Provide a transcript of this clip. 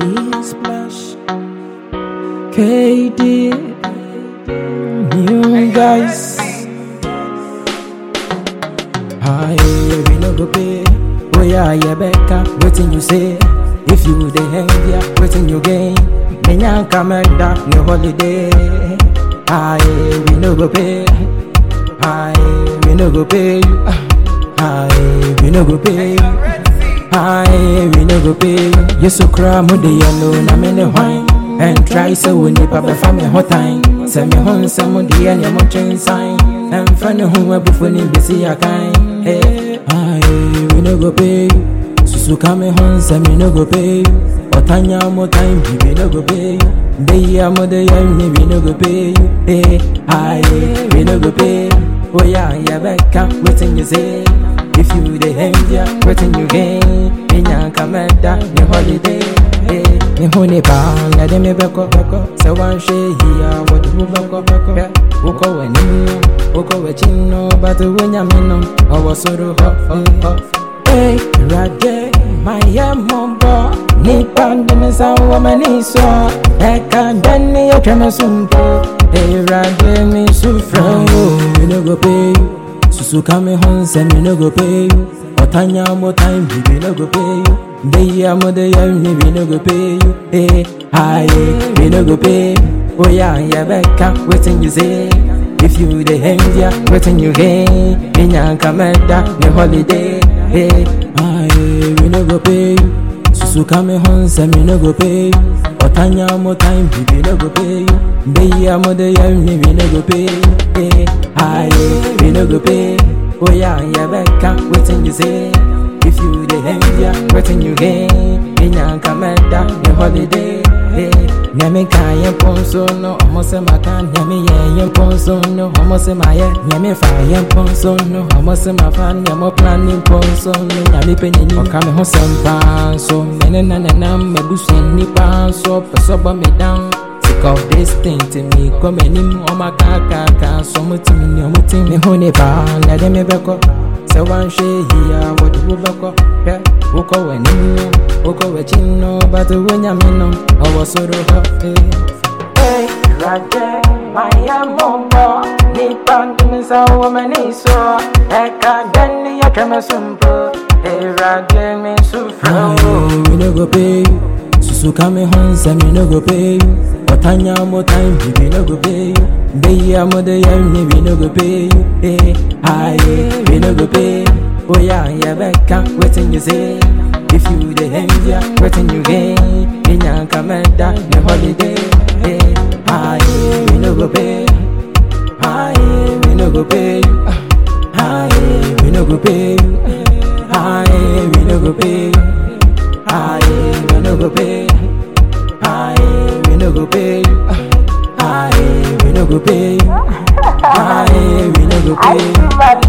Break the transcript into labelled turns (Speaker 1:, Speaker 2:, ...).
Speaker 1: Splash KD New guys Hi, we no go pay Oh yeah, yeah, Becca, waiting you say If you the hang yeah, waiting you gain Menya kamenda, no holiday Hi, we no go pay Hi, we no go pay Hi, we no go pay Hi, we no go pay You so cry, mo de yellow, na me ne wine And try so we nipa be fa me hot time Send me home, some mo de and mo chain sign And funny who we before ni busy a kind Hey, hi, we no go pay Susu kame home, send me no go pay Otanya mo time, we no go pay Dey mo de yam ni we no go pay Hey, hi, we no go pay Oh yeah, yeah, back up, waiting you say If you the hang ya, waiting you gain Minya kameda, ni holiday eh. Ni huni ba, na de me beko beko Se wan she hiya, wadi hu beko beko yeah. Uko we nino, uko we chino Batu we nyamino, awa suru ho ho ho Hey, rade, my yamombo Nipa ndine sa wama niso Eka ndani ya trema sumpo Hey, rade mi sufra We no go pay you Susu kame hon se me no go pay you Otanya mo time we we no go pay you Dey amo de ya me we no go pay you Hey, hi, we no go pay you Oh yeah, yeah, Becca, waiting you say If you the hang ya, waiting you gain Minya kameda, ni holiday Hey, hi, we no go pay you Susu kame hon se me no go pay you Otanya mo time we we no go pay you Dey amo de ya me we no go pay you Hey, hi, we no go pay Oh yeah, yeah, Becca, waiting you say If you the hang ya, waiting you gain Minya kameda, ni holiday Hey, nyame ka yɛ mpɔnso no ɔmo sɛ maka nyame yɛ yɛ mpɔnso no ɔmo sɛ mayɛ nyame fa yɛ mpɔnso no ɔmo sɛ mafa nyɛmɔ plan ne mpɔnso no nyame pɛ n'ani ɔka me ho sɛm paa nso mene na nenam mabusua nnipa nso pɛ sɛ ɔbɔ me down Sick of this thing to me kɔ m'anim ɔma kaakaaka so ɔmo tim ne ɔmo tim me ho ne paa na de me bɛkɔ sɛ woanhwɛ yia wɔde wo bɛkɔ hwɛ wokɔ w'anim no wokɔ w'akyi no but wonyame no ɔwɔ soro hɔ Hey, Rajɛ, mayɛ mmɔbɔ nipa ntumi sɛ wɔ m'ani so ɛka dɛne yɛtwa me so mpo Hey, Rajɛ, me so frɛ wo We no go pay you Susu kame hon se me no go pay you Otanya mo time we we no go pay you Dey amo de ya me we no go pay you Hey, hi, we no go pay you Oh yeah, yeah, Becca, waiting you say If you the hang ya, waiting you gain Minya kameda, ni holiday Hey, hi, we no go pay Hi, we no go pay you Hi, we no go pay you Hi, we no go pay you Hi, we no go pay Hi, we no go pay Hi, we no go pay Hi, we no go pay